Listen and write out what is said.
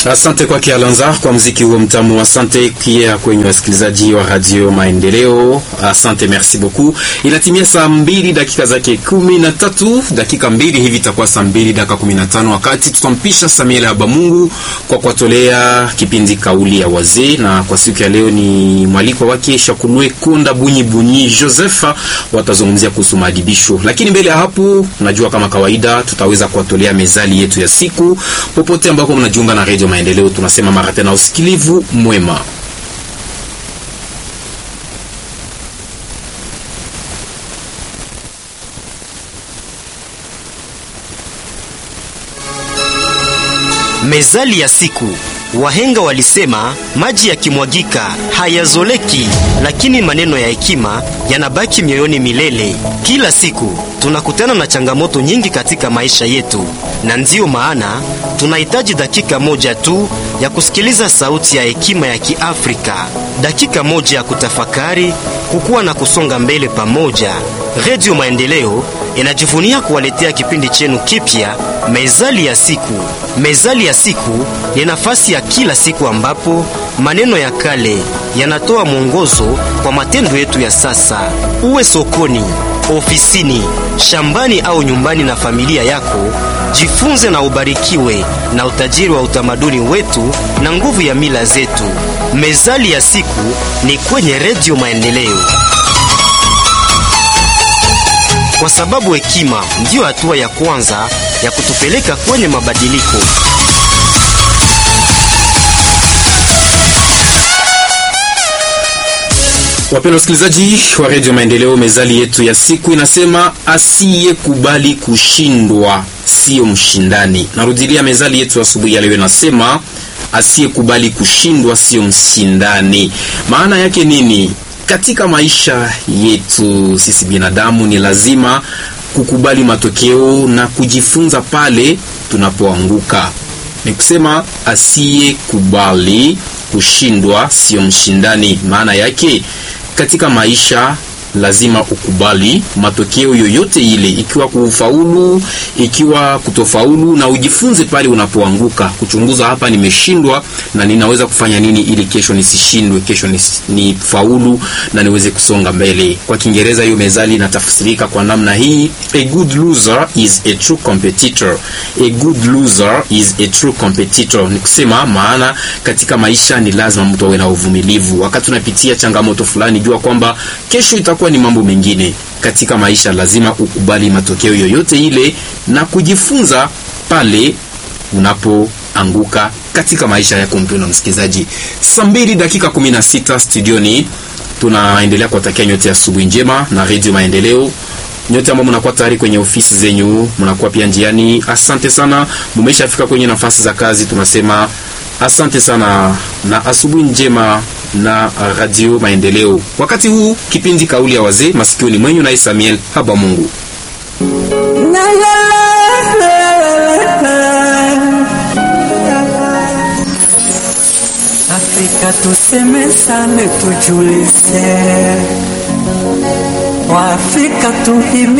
Asante kwake Alanzar kwa mziki huo mtamu. Asante pia kwenye wasikilizaji wa Radio Maendeleo. Asante, merci beaucoup. Inatimia saa mbili dakika zake kumi na tatu dakika mbili hivi itakuwa saa mbili dakika kumi na tano wakati tutampisha Samuel Habamungu kwa kuwatolea kipindi kauli ya wazee, na kwa siku ya leo ni mwaliko wake Shakunwe Kunda Bunyi Bunyi Josepha, watazungumzia kuhusu maadibisho. Lakini mbele ya hapo, najua kama kawaida tutaweza kuwatolea mezali yetu ya siku popote ambako mnajiunga na Radio Maendeleo. Tunasema mara tena usikilivu mwema. Mezali ya siku. Wahenga walisema maji yakimwagika hayazoleki, lakini maneno ya hekima yanabaki mioyoni milele. Kila siku tunakutana na changamoto nyingi katika maisha yetu, na ndiyo maana tunahitaji dakika moja tu ya kusikiliza sauti ya hekima ya Kiafrika, dakika moja ya kutafakari, kukua na kusonga mbele pamoja. Redio Maendeleo inajivunia kuwaletea kipindi chenu kipya, Mezali ya siku. Mezali ya siku ni nafasi ya kila siku ambapo maneno ya kale yanatoa mwongozo kwa matendo yetu ya sasa. Uwe sokoni, ofisini, shambani au nyumbani na familia yako, jifunze na ubarikiwe na utajiri wa utamaduni wetu na nguvu ya mila zetu. Mezali ya siku ni kwenye Redio Maendeleo, kwa sababu hekima ndiyo hatua ya kwanza ya kutupeleka kwenye mabadiliko. Wapenda wasikilizaji wa redio Maendeleo, mezali yetu ya siku inasema asiyekubali kushindwa sio mshindani. Narudilia, mezali yetu asubuhi ya leo inasema asiyekubali kushindwa sio mshindani. Maana yake nini? Katika maisha yetu sisi binadamu ni lazima kukubali matokeo na kujifunza pale tunapoanguka. Ni kusema asiyekubali kushindwa sio mshindani. Maana yake katika maisha lazima ukubali matokeo yoyote ile, ikiwa kufaulu, ikiwa kutofaulu, na ujifunze pale unapoanguka, kuchunguza, hapa nimeshindwa na ninaweza kufanya nini ili kesho nisishindwe, kesho ni faulu na niweze kusonga mbele. Kwa Kiingereza hiyo mezali inatafsirika kwa namna hii: a good loser is a true competitor. A good loser is a true competitor, ni kusema maana katika maisha ni lazima mtu awe na uvumilivu. Wakati unapitia changamoto fulani, jua kwamba kesho itakuwa ni mambo mengine. Katika maisha lazima ukubali matokeo yoyote ile na kujifunza pale unapoanguka katika maisha yako. Mpendwa msikilizaji, saa mbili dakika 16 studioni, tunaendelea kuwatakia nyote asubuhi njema na redio Maendeleo. Nyote ambao mnakuwa tayari kwenye ofisi zenyu, mnakuwa pia njiani, asante sana. Mumeshafika kwenye nafasi za kazi, tunasema asante sana na asubuhi njema na Radio Maendeleo. Wakati huu kipindi kauli ya wazee masikioni mwenyu, naye Samuel Habamungu. Afrika tusemesane, tujulise Waafrika tuhimi